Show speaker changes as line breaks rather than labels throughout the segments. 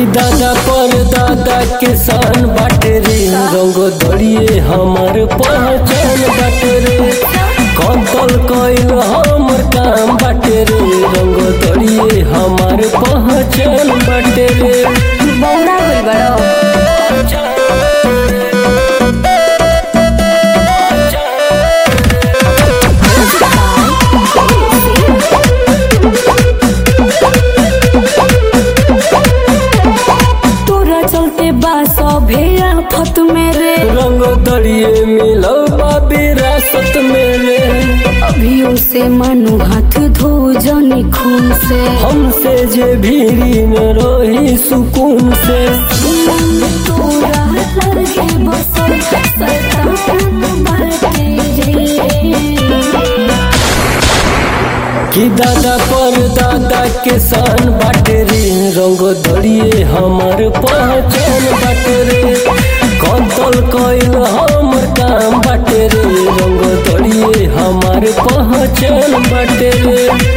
कि दादा पर दादा के सान बाटे रे रंग दड़िए हमार पहचान बाटे रे कंतल कइल हमर काम बाटे रे रंग दड़िए हमार पहचान बाटे रे
बौरा गइल बड़ो तोरा चलते बा सभे आफत में रे
रंग दड़िए मिलो बा विरासत में रे
अभियो से मानो हाथ धो जनी खून से
हमसे जे भीरी न रही सुकून से
तोरा लगे बसल शैतान बाटे रे
कि दादा पर दादा के सान बाटे रे रंग दड़िए हमार पहचान बाटे रे कंतल कइल हमर काम बाटे रे रंग दड़िए हमार पहचान बाटे रे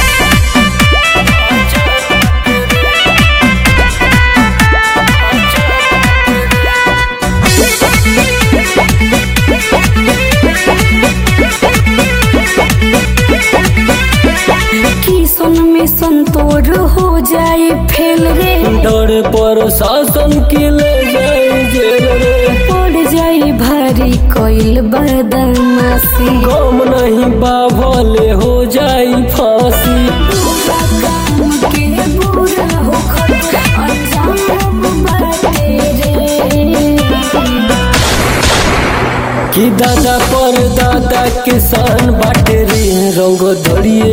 किसन में संतोर हो जाए फेल रे
डर पर शासन के ले जाए जेल रे
पड़ जाए भारी कोइल बदमाशी
गम नहीं बाभले हो जाई फांसी
के बुरा होखत अंजाम बाटे रे
कि दादा पर दादा के सान बाटे रे रंग दड़िए